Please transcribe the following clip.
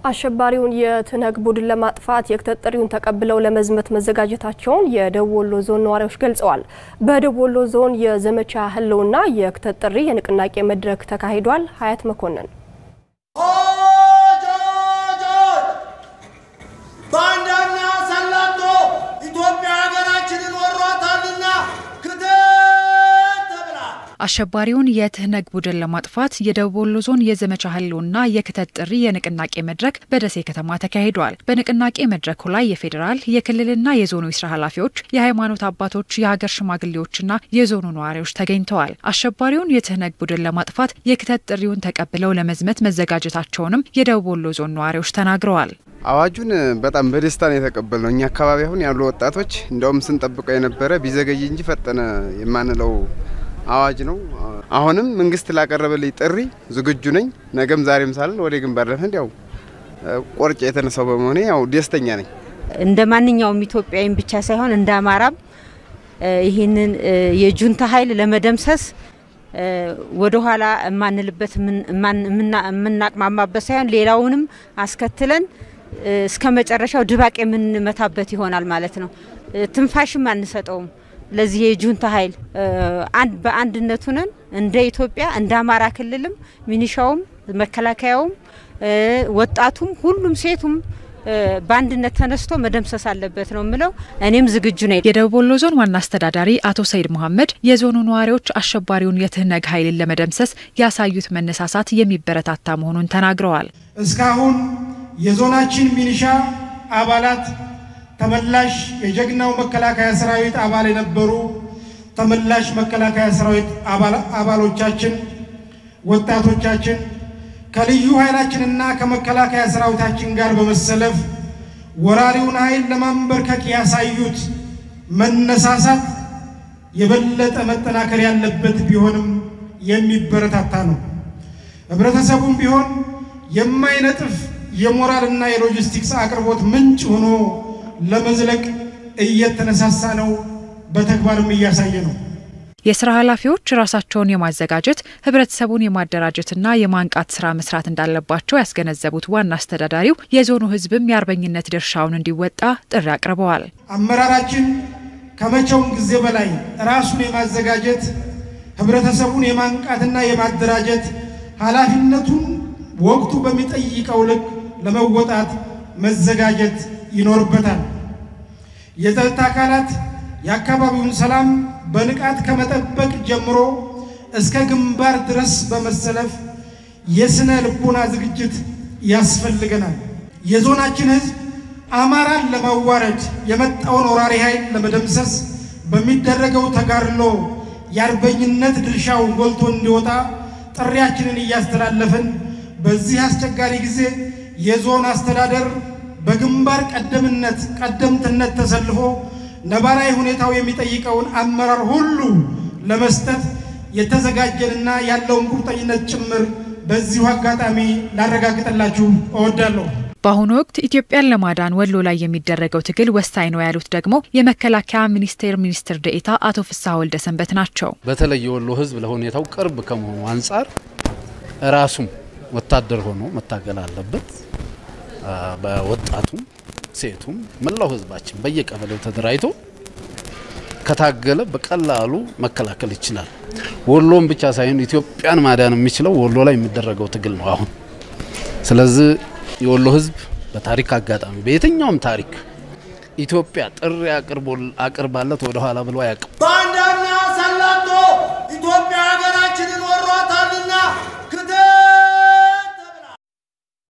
አሸባሪውን የትነግ ቡድን ለማጥፋት የክተት ጥሪውን ተቀብለው ለመዝመት መዘጋጀታቸውን የደቡብ ወሎ ዞን ነዋሪዎች ገልጸዋል። በደቡብ ወሎ ዞን የዘመቻ ህልውና የክተት ጥሪ የንቅናቄ መድረክ ተካሂዷል። ሀያት መኮንን ባንዳና ሰላቶ ኢትዮጵያ ሀገራችንን ወሯታልና ክተት ተብላ አሸባሪውን የትህነግ ቡድን ለማጥፋት የደቡብ ወሎ ዞን የዘመቻ ህልውና የክተት ጥሪ የንቅናቄ መድረክ በደሴ ከተማ ተካሂዷል። በንቅናቄ መድረኩ ላይ የፌዴራል የክልልና የዞኑ የስራ ኃላፊዎች፣ የሃይማኖት አባቶች፣ የሀገር ሽማግሌዎችና የዞኑ ነዋሪዎች ተገኝተዋል። አሸባሪውን የትህነግ ቡድን ለማጥፋት የክተት ጥሪውን ተቀብለው ለመዝመት መዘጋጀታቸውንም የደቡብ ወሎ ዞን ነዋሪዎች ተናግረዋል። አዋጁን በጣም በደስታ ነው የተቀበልነው። እኛ አካባቢ አሁን ያሉ ወጣቶች እንደውም ስንጠብቀው የነበረ ቢዘገይ እንጂ ፈጠነ የማንለው አዋጅ ነው። አሁንም መንግስት ላቀረበልኝ ጥሪ ዝግጁ ነኝ። ነገም ዛሬም ሳልል ወደ ግንባር ለመሄድ ያው ቆርጬ የተነሳው በመሆኔ ያው ደስተኛ ነኝ። እንደ ማንኛውም ኢትዮጵያዊም ብቻ ሳይሆን እንደ አማራም ይህንን የጁንታ ኃይል ለመደምሰስ ወደ ኋላ የማንልበት የምናቅማማበት ሳይሆን ሌላውንም አስከትለን እስከ መጨረሻው ድባቅ የምንመታበት ይሆናል ማለት ነው። ትንፋሽም አንሰጠውም። ለዚህ የጁንታ ኃይል በአንድነት ሁነን እንደ ኢትዮጵያ እንደ አማራ ክልልም ሚኒሻውም፣ መከላከያውም፣ ወጣቱም፣ ሁሉም ሴቱም በአንድነት ተነስቶ መደምሰስ አለበት ነው የምለው። እኔም ዝግጁ ነኝ። የደቡብ ወሎ ዞን ዋና አስተዳዳሪ አቶ ሰይድ መሐመድ የዞኑ ነዋሪዎች አሸባሪውን የትህነግ ኃይልን ለመደምሰስ ያሳዩት መነሳሳት የሚበረታታ መሆኑን ተናግረዋል። እስካሁን የዞናችን ሚኒሻ አባላት ተመላሽ የጀግናው መከላከያ ሰራዊት አባል የነበሩ ተመላሽ መከላከያ ሰራዊት አባሎቻችን፣ ወጣቶቻችን ከልዩ ኃይላችንና ከመከላከያ ሰራዊታችን ጋር በመሰለፍ ወራሪውን ኃይል ለማንበርከክ ያሳዩት መነሳሳት የበለጠ መጠናከር ያለበት ቢሆንም የሚበረታታ ነው። ህብረተሰቡም ቢሆን የማይነጥፍ የሞራልና የሎጂስቲክስ አቅርቦት ምንጭ ሆኖ ለመዝለቅ እየተነሳሳ ነው። በተግባርም እያሳየ ነው። የስራ ኃላፊዎች ራሳቸውን የማዘጋጀት ህብረተሰቡን የማደራጀትና የማንቃት ስራ መስራት እንዳለባቸው ያስገነዘቡት ዋና አስተዳዳሪው የዞኑ ህዝብም የአርበኝነት ድርሻውን እንዲወጣ ጥሪ አቅርበዋል። አመራራችን ከመቼውም ጊዜ በላይ ራሱን የማዘጋጀት ህብረተሰቡን የማንቃትና የማደራጀት ኃላፊነቱን ወቅቱ በሚጠይቀው ልክ ለመወጣት መዘጋጀት ይኖርበታል። የጸጥታ አካላት የአካባቢውን ሰላም በንቃት ከመጠበቅ ጀምሮ እስከ ግንባር ድረስ በመሰለፍ የስነ ልቦና ዝግጅት ያስፈልገናል። የዞናችን ህዝብ አማራን ለማዋረድ የመጣውን ወራሪ ኃይል ለመደምሰስ በሚደረገው ተጋድሎ የአርበኝነት ድርሻው ጎልቶ እንዲወጣ ጥሪያችንን እያስተላለፍን በዚህ አስቸጋሪ ጊዜ የዞን አስተዳደር በግንባር ቀደምነት ቀደምትነት ተሰልፎ ነባራዊ ሁኔታው የሚጠይቀውን አመራር ሁሉ ለመስጠት የተዘጋጀንና ያለውን ቁርጠኝነት ጭምር በዚሁ አጋጣሚ ላረጋግጥላችሁ እወዳለሁ። በአሁኑ ወቅት ኢትዮጵያን ለማዳን ወሎ ላይ የሚደረገው ትግል ወሳኝ ነው ያሉት ደግሞ የመከላከያ ሚኒስቴር ሚኒስትር ደኤታ አቶ ፍስሐ ወልደ ሰንበት ናቸው። በተለይ የወሎ ህዝብ ለሁኔታው ቅርብ ከመሆኑ አንጻር ራሱም ወታደር ሆኖ መታገል አለበት። በወጣቱም ሴቱም መላው ህዝባችን በየቀበሌው ተደራጅቶ ከታገለ በቀላሉ መከላከል ይችላል። ወሎን ብቻ ሳይሆን ኢትዮጵያን ማዳን የሚችለው ወሎ ላይ የሚደረገው ትግል ነው አሁን። ስለዚህ የወሎ ህዝብ በታሪክ አጋጣሚ በየትኛውም ታሪክ ኢትዮጵያ ጥሪ አቅርባለት ወደ ኋላ ብሎ አያውቅም።